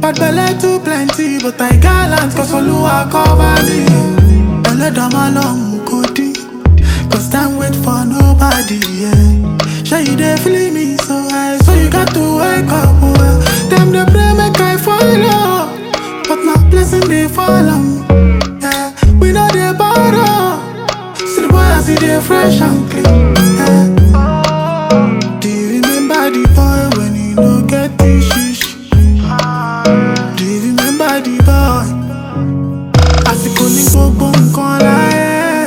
Bad belle too plenty, but I gallant cause Oluwa cover me. Eledama long kodi, cause time wait for nobody, yeah. Sure you dey feel me so high, so you got to wake up, well. Them dey pray make I follow, but my blessing dey follow. Yeah, we know dey borrow, see the boy as he dey fresh and clean. Yeah. Do you remember the boy when he no get the shish? Do you remember the boy? Àsìkò ní gbogbo nǹkan láyé.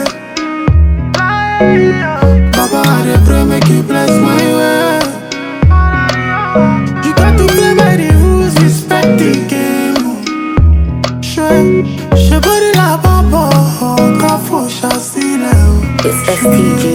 Baba, I dey pray make you bless my way. You got to play by the rules, respect the game. Ṣé ṣe bórí làbọ̀ bọ̀ ọ̀ká fò ṣàṣìlẹ̀ o? It's STG.